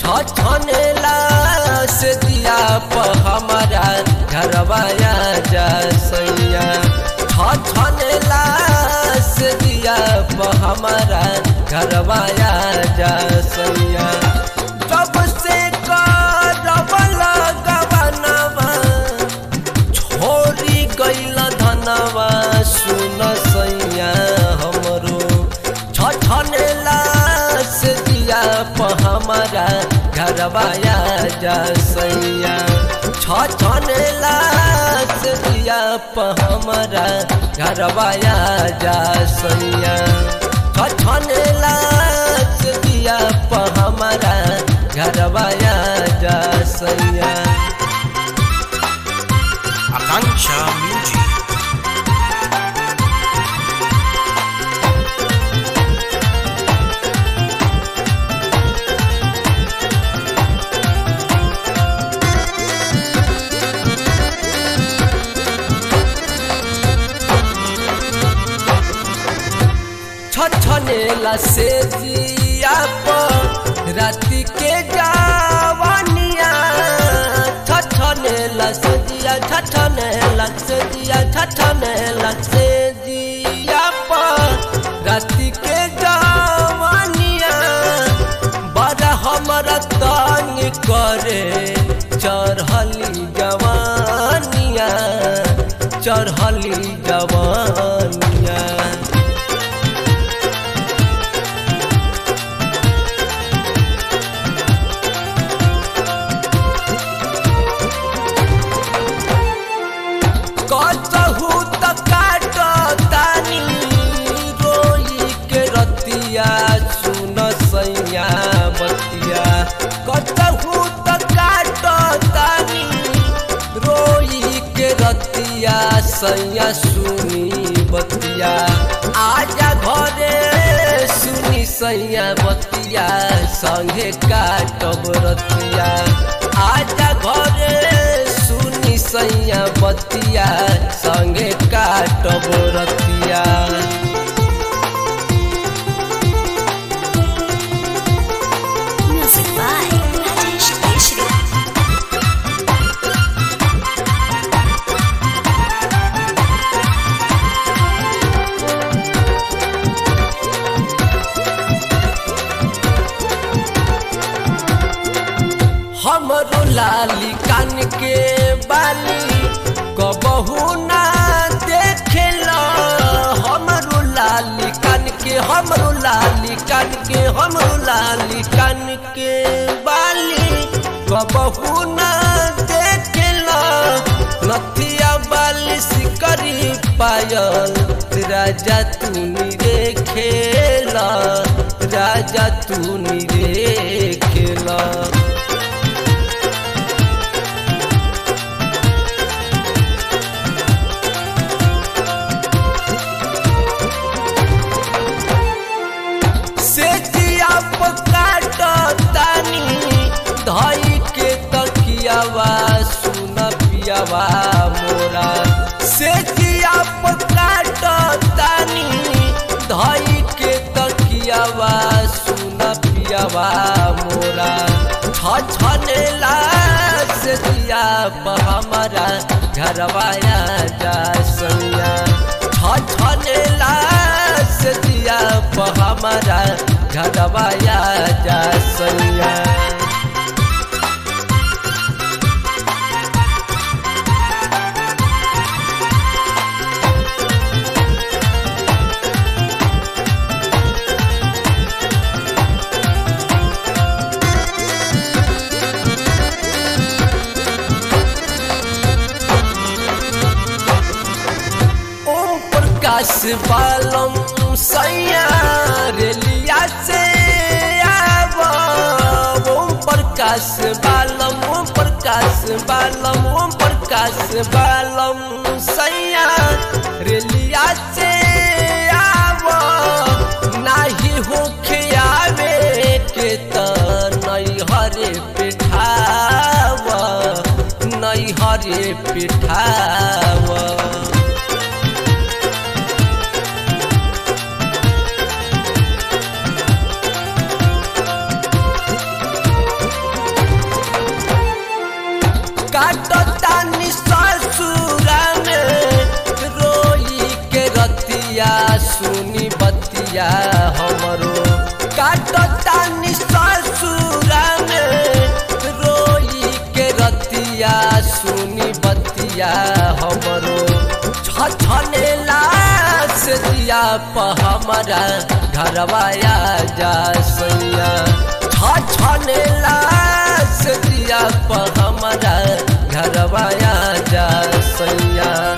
छनेला से दिया प हमारा घरवाया जा सैया छनेला से दिया प हमारा घरवाया जा सैया जब से करबल गवनवा छोरी गैल धनवा सुन सैया हमरो छनेला से दिया प हमारा घरवाया जा सैया छनेला से दिया प हमारा घरवाया जा सैया छनेला से दिया प हमारा घरवाया जा सैया Akanksha Music. छछनेला से जिया प राति के जावनिया छछनेला से जिया छछनेला से जिया छछनेला से जिया प राति के जावनिया बड़ा हमरा तंग करे चढ़ली जवानिया चढ़ली जवानिया कतहु त काट तानी रोई के रतिया सुन सैया बतिया कतहु त काट तानी रोई के रतिया सैया सुनी बतिया आजा घरे सुनी सैया बतिया संगे काटब रतिया आजा घरे सुनी सैया बतिया संगे काटब रतिया Music by Rajesh Keshri. हमरो लाली कान के बाली कबहू ना देखेला हमरो लाली कान के हमरो लाली कान के हमरो लाली कान के बाली कबहू ना देखेला नथिया बाली सिकरी पायल राजा तूनी रे खेला राजा तूनी रे खेला से जिया पकाट तानी धई के तकियावा सुन पियावा मोरा से जिया पकाट तानी धई के तकियावा सुन पियावा मोरा छछनेला से दिया प हमारा घरवाया जा सैया छछनेला से दिया प हमारा घरवाया जा सैया ओम प्रकाश बालम सैया रेलिया से आव ओम प्रकाश बालम ओम प्रकाश बालम ओम प्रकाश बालम सैया रेलिया से आव नाही होखे आवे के त नहीं हरे पिठाव नहीं हरे पिठाव काटतानी ससुरा में रोई के रतिया सुनी बतिया हमरो काटतानी ससुरा में रोई के रतिया सुनी बतिया हमरो छछनेला से दिया प हमारा घरवाया जा सैया छछनेला से दिया प हमारा घरवाया जा सैया